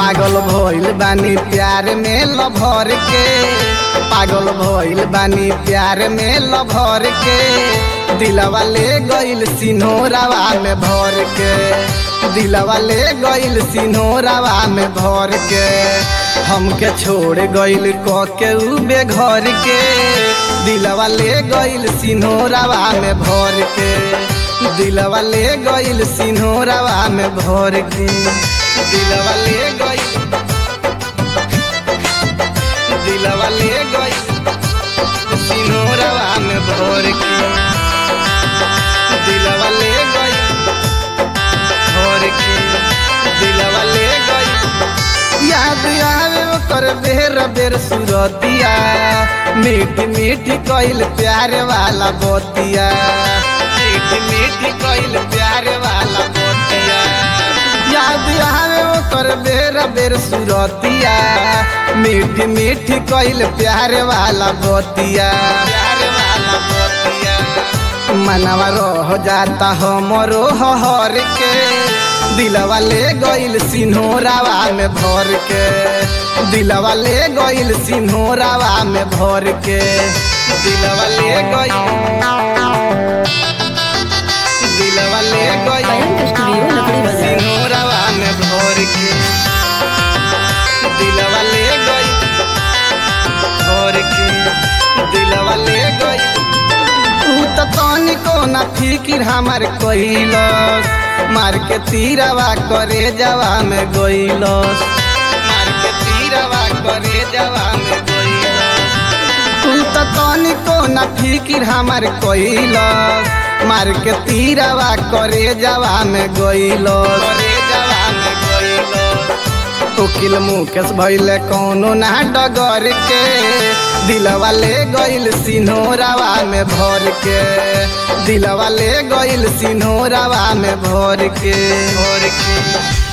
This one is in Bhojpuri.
पागल भइल बानी प्यार में लभर के पागल भइल बानी प्यार में लभर के दिलवा ले गइल सिन्होरावा में भर के दिलवा ले गइल सिन्होरावा में भर के हमके छोड़ गइल क के उ बेघर के दिलवा ले गइल सिन्होरावा में भर के दिलवा ले गइल सिन्होरावा में भर के दिलवा ले गइल दिलवा ले गइल सिन्होरावा में भर के दिलवा ले गइल भर के दिलवा ले गइल याद आवे ओकर बेर बेर सुरतिया मीठ मीठ कइल प्यार वाला बतिया मीठ मीठ कइल प्यार वाला बतिया याद आवे ओकर बेर बेर सुरतिया मीठ मीठ कइल प्यार वाला बतिया प्यार वाला बतिया मनवा रह जाता हमरो हर के दिलवा ले गइल सिन्होरावा में भर के दिलवा ले गइल सिन्होरावा में भर के दिलवा ले गइल दिलवा ले गइल कलंक स्टूडियो लकड़ी बाजार सिन्होरावा में भर के दिलवा ले गइल भर के दिलवा ले गइल तू तो तनिको न फिकिर हमार कहिलस मार के तीरवा करे जवा में गइलस मार के तीरवा करे जवा में गइलस तू तो तनिको न फिकिर हमार कहिलस मार के तीरवा करे जवा में गइलस करे जवा में गइलस उकिल मुकेश भैले कौनो ना डगर के दिलवा ले गइल सिन्होरावा में भर के दिलवा ले गइल सिन्होरावा में भर के भर के